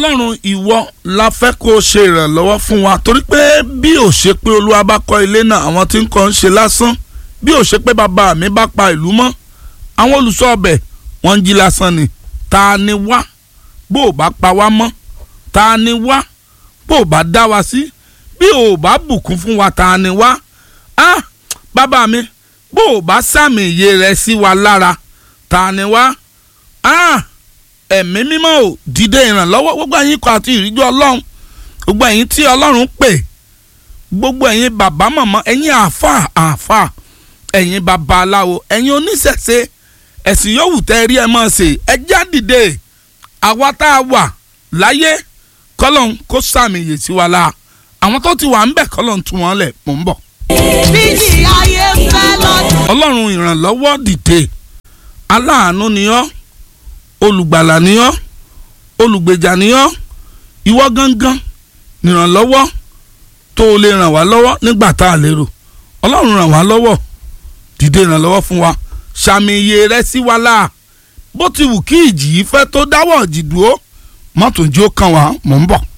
ọlọ́run ìwọ la fẹ́ kó o ṣe ìrànlọ́wọ́ fún wa torí pé bí ò ṣe pé olúwa bá kọ́ ilé náà àwọn tí ń kọ́ ń ṣe lásán bí ò ṣe pé bàbá mi bá pa ìlú mọ́ àwọn olùṣọ́ ọbẹ̀ wọ́n ń jí lásán ni ta ni wá bó o bá pa wá mọ́ ta ni wá bó o bá dá wa sí bí o bá bùkún fún wa ta ni wá ah bàbá mi bó o bá sàmì iye rẹ sí wa lára ta ni wá ah ẹ̀mí mímọ́ ò dìde ìrànlọ́wọ́ gbogbo ẹ̀yin kọ́ àti ìríjú ọlọ́run gbogbo ẹ̀yin tí ọlọ́run pè gbogbo ẹ̀yin bàbá màmá ẹ̀yin àáfà àáfà ẹ̀yin babaláwo ẹ̀yin oníṣẹ̀ṣe ẹ̀sìn yòówù tẹ́ rí ẹ mọ̀ ṣe ẹ já dìde àwa tá a wà láyé kọ́lọ́n kó sàmì yè sí wa la àwọn tó ti wà ń bẹ̀ kọ́lọ́n tú wọn lẹ̀ mò ń bọ̀. bíjì ayé fẹ́ lọ́dún. ọlọ́run ìrànlọ́wọ́ dìde aláàánú ni ọ́ olùgbàlà ni ọ́ olùgbèjà ni ọ́ ìwọ gangan nìrànlọ́wọ́ tó o lè ràn wá lọ́wọ́ nígbà tá a lérò ọlọ́run ràn wá lọ́wọ́ dìde ìrànlọ́wọ́ fún wa sàmì iye rẹ sí wa láà bó ti wù kí ìjì yìí fẹ́ tó dáwọ́ ìjì dúró mọ́tò jí ó kàn wá mò ń bọ̀.